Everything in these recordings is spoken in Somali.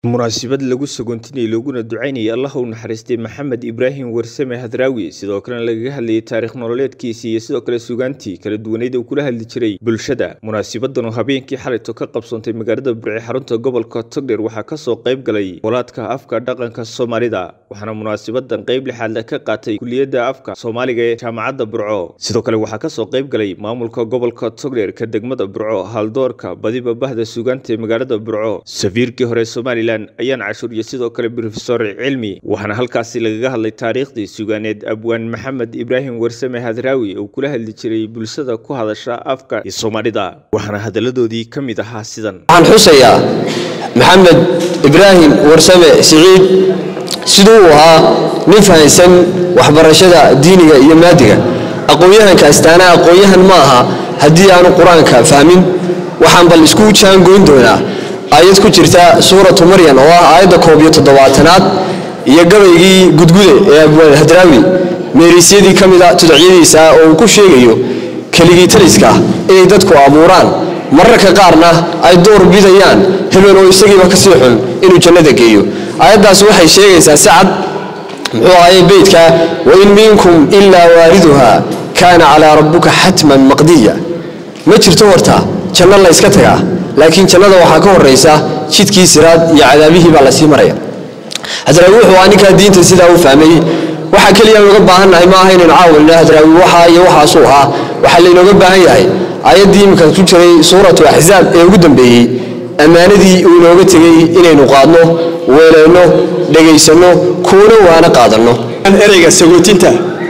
munaasabad lagu sagoontinayay looguna ducaynayay allah u naxariistay maxamed ibraahim warsame hadraawi sidoo kalena lagaga hadlayay taarikh nololeedkiisii iyo sidoo kale sugaantii kala duwaneyd uu kula hadli jiray bulshada munaasabadan oo habeenkii xalayto ka qabsoontay magaalada burci xarunta gobolka togdheer waxaa kasoo qayb galay walaadka afka dhaqanka soomaalida waxaana munaasabadan qayb lixaadle ka qaatay kuliyadda afka soomaaliga ee jaamacadda burco sidoo kale waxaa kasoo qayb galay maamulka gobolka togdheer ka degmada burco haldoorka badiba bahda sugaanta ee magaalada burco safiirkii hore somalilan ayaan cashuur iyo sidoo kale brofesor cilmi waxaana halkaasi lagaga hadlay taariikhdii sugaaneed abwaan maxamed ibraahim warsame hadraawi oo kula hadli jiray bulshada ku hadasha afka iyo soomaalida waxaana hadaladoodii ka mid ahaa sidan waxaan xusayaa maxamed ibraahim warsame siciid siduu uu ahaa nin fahansan waxbarashada diiniga iyo maadiga aqoon-yahanka astaana aqoon-yahan ma aha haddii aanu qur-aanka fahmin waxaan bal isku jaangoyn doonaa aayad ku jirta suuratu maryan oo ah aayadda koob iyo toddobaatanaad iyo gabaygii gudgude ee abwaan hadraawi meerisyadii ka mida tudacyadiisa oo uu ku sheegayo keligii taliska inay dadku abuuraan mararka qaarna ay door bidayaan hebel oo isagiiba kasii xun inuu jannada geeyo aayaddaas waxay sheegaysaa si cad muxuu ahaye beydka wain minkum ilaa waariduha kaana calaa rabbuka xatman maqdiya ma jirto horta janno la yska tagaa laakiin jannada waxaa ka horaysa jidkii siraad iyo cadaabihii baa lasii maraya hadraawi wuxuu aa ninkaa diinta sidaa u fahmay waxaa keliya aan uga baahannahay ma aha inaynu caawilna hadraawi waxaa iyo waxaasuu ahaa waxaa laynooga baahan yahay aayaddii iminka ku jiray suuratu axzaab ee ugu dambeeyey ammaanadii uu inooga tegey inaynu qaadno weelayno dhegaysanno kuuna waana qaadanno ereyga sagootinta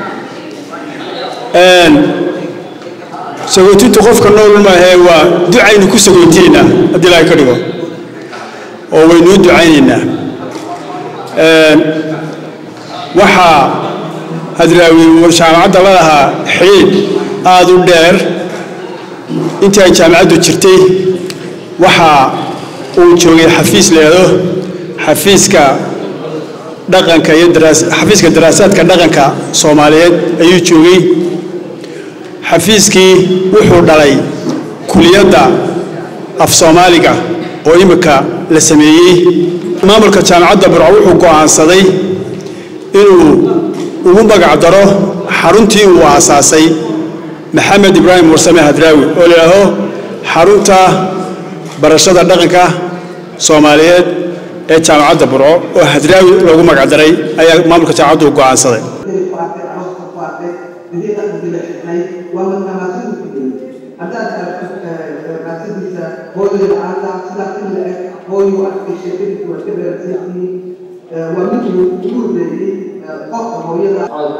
sagootintu qofka nool maahee waa ducaynu ku sagoontinaynaa haddii ilaahay ka dhigo oo waynuu ducaynaynaa waxaa hadraawi jaamacadda la lahaa xidhiidh aada u dheer intii ay jaamacaddu jirtay waxa uu joogay xafiis leedo xafiiska dhaqanka iyo xafiiska daraasaadka dhaqanka soomaaliyeed ayuu joogay xafiiskii wuxuu dhalay kuliyadda af soomaaliga oo imika la sameeyey maamulka jaamacadda burco wuxuu go'aansaday inuu ugu magac daro xaruntii uu aasaasay maxamed ibraahim warsame hadraawi oo layidhaaho xarunta barashada dhaqanka soomaaliyeed ee jaamacadda burco oo hadraawi loogu magac daray ayaa maamulka jaamacaddu go'aansaday haddaad aragto maasadiisa hooyada la'aanta sidaas in la eg hooyu arkay sheekadiisu waa ka beerasiisii waa miduu ugu horreeyey qofka hooyada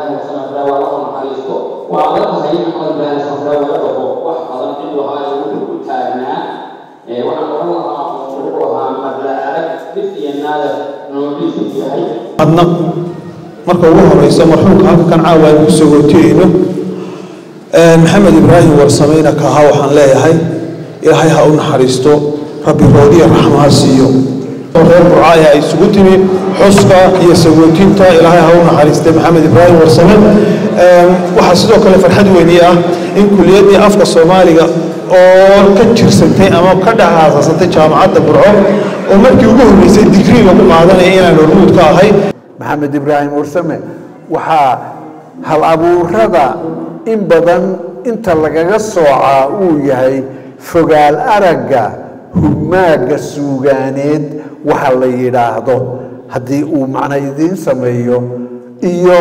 waa la tahay maxamed ibraahim safra laga dhaqo wax badan ciduu ahaa wuxuu ku taagnaa waxaan oran lahaa wuxuu ahaa madla arag dhif iyo naada nololiisu yahay adna marka ugu horeysa marxuumka halka kan caawa aynu ku sagootiyeyno maxamed ibraahim warsameyna kaha waxaan leeyahay ilaahay ha u naxariisto rabbi roodiya raxmo ha siiyo reer burcaaya ay isugu timi xuska iyo sagootinta ilaahay ha u naxariistay maxamed ibraahim warsame waxaa sidoo kale farxad weyni ah in kuliyaddii afka soomaaliga oo ka jirsantay ama ka dhex aasaasantay jaamacadda burco oo markii ugu horreysay digrii lagu qaadanaya inaan hormuud ka ahay maxamed ibraahim warsame waxaa hal abuurada in badan inta lagaga soocaa uu yahay fogaal aragga hugmaagga suugaaneed waxa la yidhaahdo haddii uu macno idiin sameeyo iyo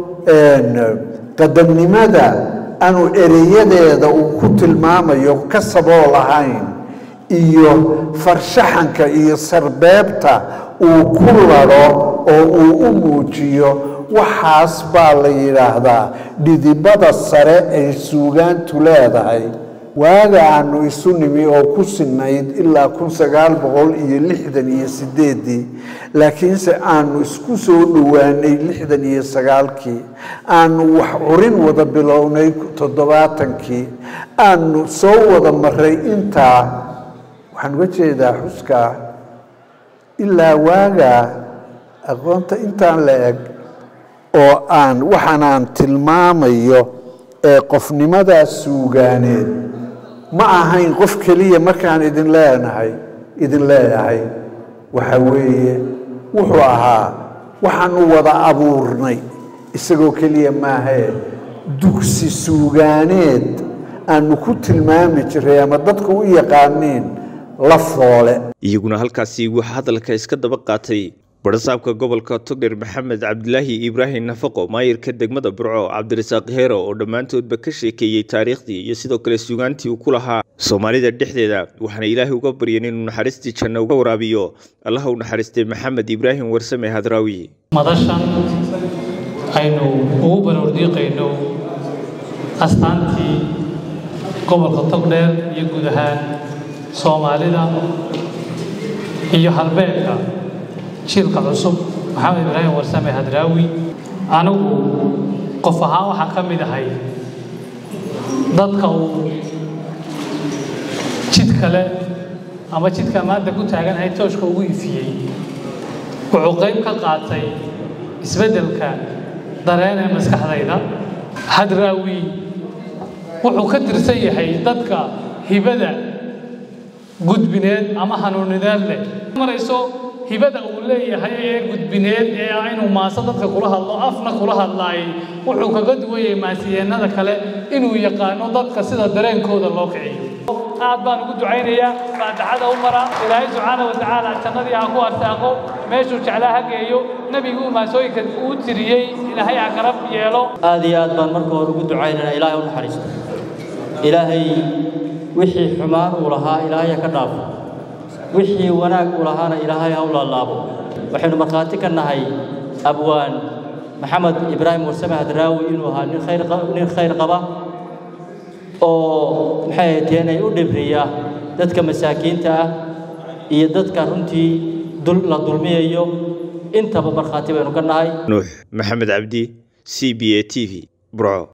qadamnimada aanu ereyadeeda uu ku tilmaamayo ka sabool ahayn iyo farshaxanka iyo sarbeebta uu ku ladho oo uu u muujiyo waxaas baa la yidhaahdaa dhidibada sare ay suugaantu leedahay waaga aanu isu nimi oo ku sinayd ilaa kun sagaal boqol iyo lixdan iyo sideeddii laakiinse aanu isku soo dhowaanay lixdan iyo sagaalkii aanu wax curin wada bilownay toddobaatankii aanu soo wada maray intaa waxaan uga jeedaa xuskaa ilaa waagaa aqoonta intaan la eg oo aan waxaanaan tilmaamayo ee qofnimadaa suugaaneed ma ahayn qof keliya markaan idin leenahay idin leeyahay waxa weeye wuxuu ahaa waxaanu wada abuurnay isagoo keliya maahee dugsi suugaaneed aanu ku tilmaami jiray ama dadku u yaqaaniin la foole iyaguna halkaasi waxaa hadalka iska daba qaatay barasaabka gobolka togdher maxamed cabdilaahi ibraahim nafaqo maayirka degmada burco cabdirasaaq heero oo dhammaantoodba ka sheekeeyey taariikhdii iyo sidoo kale sugaantii uu ku lahaa soomaalida dhexdeeda waxaana ilaahay uga baryeen inuu naxariistii janno uga waraabiyo allaha u naxariistay maxamed ibraahim warsame hadraawi madashan aynu ugu baroordiiqayno astaantii gobolka togdheer iyo guud ahaan soomaalida iyo halbeedka jiilka cusub maxamed ibraahim warsame hadraawi anigu qof ahaan waxaan ka mid ahay dadka uu jid kale ama jidka maanta ku taaganahay tooshka ugu ifiyey wuxuu qayb ka qaatay isbeddelka dareen ee maskaxdayda hadraawi wuxuu ka tirsan yahay dadka hibada gudbineed ama hanuunineed leh marayso hibada uu leeyahay ee gudbineed ee ah inuu maaso dadka kula hadlo afna kula hadlaayay wuxuu kaga duwan yahay maasiyeennada kale inuu yaqaano dadka sida dareenkooda loo kiciyo aad baan ugu ducaynayaa faataxada u mara ilaahay subxaana wa tacaala jannadii ha ku arsaaqo meeshuu jeclaa ha geeyo nebiguu maasooyinka uu tiriyey ilaahay ha karab yeelo aad iyo aad baan marka hore ugu ducaynana ilaahay u naxariisto ilaahay wixii xumaan uu lahaa ilaahay ha ka dhaafo wixii wanaag uu lahaana ilaahay ha u laalaabo waxaynu markhaati ka nahay abwaan maxamed ibraahim warsame hadraawi inuu ahaa nin khayr nin khayr qaba oo maxay ahayd inay u dhibriya dadka masaakiinta ah iyo dadka runtii dul la dulmiyayo intaba markhaati baynu ka nahay nuux maxamed cabdi c b a t v burco